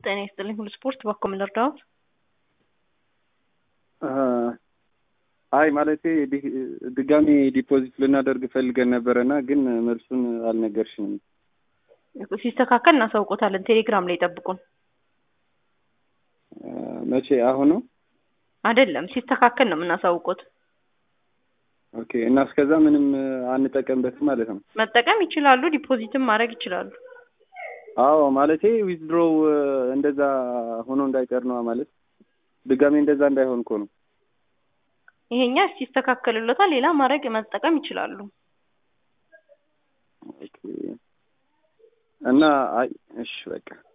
ጤና ይስጥልኝ ሁሉ ስፖርት በኮ ምን ልርዳዎት? አይ ማለቴ ድጋሚ ዲፖዚት ልናደርግ ፈልገን ነበረና ግን መልሱን አልነገርሽንም። ሲስተካከል እናሳውቆታለን። ቴሌግራም ላይ ጠብቁን። መቼ? አሁን ነው አይደለም፣ ሲስተካከል ነው የምናሳውቆት። ኦኬ። እና እስከዛ ምንም አንጠቀምበትም ማለት ነው? መጠቀም ይችላሉ፣ ዲፖዚትም ማድረግ ይችላሉ። አዎ ማለቴ ዊዝድሮው እንደዛ ሆኖ እንዳይቀር ነው ማለት ድጋሚ እንደዛ እንዳይሆን እኮ ነው። ይሄኛ ሲስተካከልሎታል፣ ሌላ ማድረግ መጠቀም ይችላሉ። ኦኬ። እና አይ እሺ በቃ